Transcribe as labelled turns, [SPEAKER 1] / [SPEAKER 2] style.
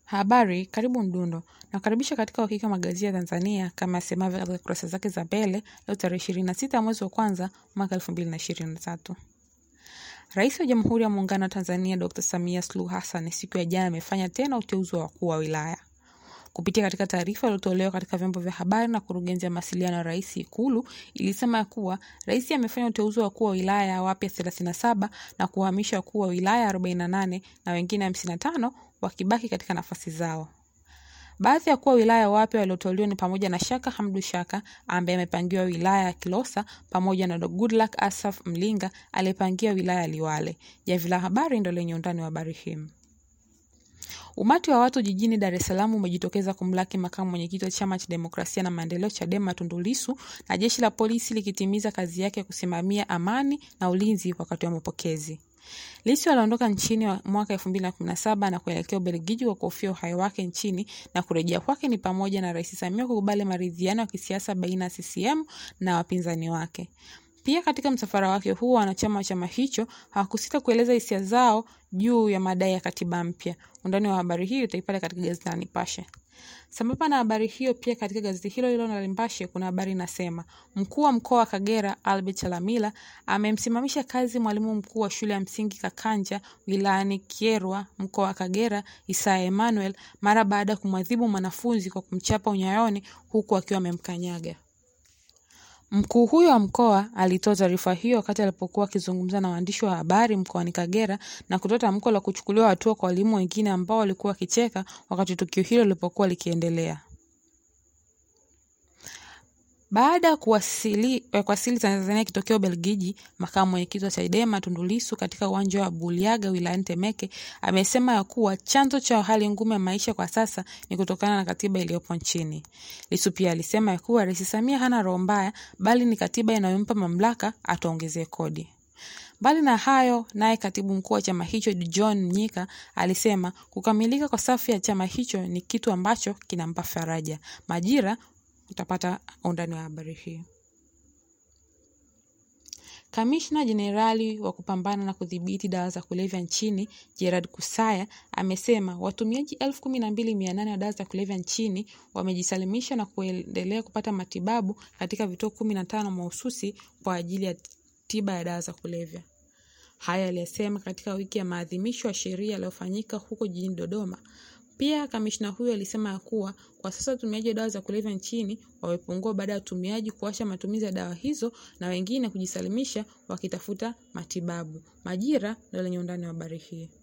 [SPEAKER 1] Habari, karibu Mdundo. Nakaribisha katika Uhakika Magazeti ya Tanzania kama yasemavyo katika kurasa zake za mbele leo tarehe ishirini na sita mwezi wa kwanza mwaka elfu mbili na ishirini na tatu. Rais wa Jamhuri ya Muungano wa Tanzania Dr. Samia Suluhu Hassan siku ya jana amefanya tena uteuzi wa wakuu wa wilaya. Kupitia katika taarifa iliyotolewa katika vyombo vya habari na kurugenzi ya mawasiliano ya rais Ikulu ilisema ya kuwa rais amefanya uteuzi wa wakuu wa wilaya wapya 37 na kuhamisha wakuu wa wilaya 48 na wengine 55 wakibaki katika nafasi zao. Baadhi ya wakuu wa wilaya wapya walioteuliwa ni pamoja na Shaka Hamdu Shaka ambaye amepangiwa wilaya ya Kilosa pamoja na Goodluck Asaf Mlinga aliyepangiwa wilaya ya Liwale. Jamvi la Habari ndo lenye undani wa habari hii. Umati wa watu jijini Dar es Salaam umejitokeza kumlaki makamu mwenyekiti wa chama cha demokrasia na maendeleo Chadema Tundu Lissu na jeshi la polisi likitimiza kazi yake ya kusimamia amani na ulinzi wakati wa mapokezi. Lissu aliondoka nchini mwaka 2017 na kuelekea Ubelgiji kwa kuhofia uhai wake nchini na kurejea kwake ni pamoja na Rais Samia kukubali maridhiano ya kisiasa baina ya CCM na wapinzani wake. Pia katika msafara wake huo wanachama wa chama hicho hawakusita kueleza hisia zao juu ya madai ya katiba mpya. Undani wa habari hii utaipata katika gazeti la Nipashe. Sambamba na habari hiyo, pia katika gazeti hilo hilo la Nipashe kuna habari inasema mkuu wa mkoa wa Kagera Albert Chalamila amemsimamisha kazi mwalimu mkuu wa shule ya msingi Kakanja wilayani Kyerwa mkoa wa Kagera Isaya Emmanuel mara baada ya kumwadhibu mwanafunzi kwa kumchapa unyayoni huku akiwa amemkanyaga. Mkuu huyo wa mkoa alitoa taarifa hiyo wakati alipokuwa akizungumza na waandishi wa habari mkoani Kagera na kutoa tamko la kuchukuliwa hatua kwa walimu wengine ambao walikuwa wakicheka wakati tukio hilo lilipokuwa likiendelea. Baada ya kuwasili kuwasili Tanzania akitokea Ubelgiji, makamu mwenyekiti wa Chadema Tundu Lissu katika uwanja wa Buliaga wilayani Temeke amesema ya kuwa chanzo cha hali ngumu ya maisha kwa sasa ni kutokana na katiba iliyopo nchini. Lissu pia alisema ya kuwa Rais Samia hana roho mbaya, bali ni katiba inayompa mamlaka ataongezee kodi. Mbali na hayo, naye katibu mkuu wa chama hicho John Mnyika alisema kukamilika kwa safu ya chama hicho ni kitu ambacho kinampa faraja. Majira utapata undani wa habari hii. Kamishna Jenerali wa kupambana na kudhibiti dawa za kulevya nchini Gerard Kusaya amesema watumiaji elfu kumi na mbili mia nane wa dawa za kulevya nchini wamejisalimisha na kuendelea kupata matibabu katika vituo kumi na tano mahususi kwa ajili ya tiba ya dawa za kulevya. Haya aliyesema katika wiki ya maadhimisho ya sheria yaliyofanyika huko jijini Dodoma. Pia kamishna huyo alisema ya kuwa kwa sasa watumiaji wa dawa za kulevya nchini wamepungua baada ya watumiaji kuacha matumizi ya dawa hizo na wengine kujisalimisha wakitafuta matibabu. Majira ndio lenye undani wa habari hii.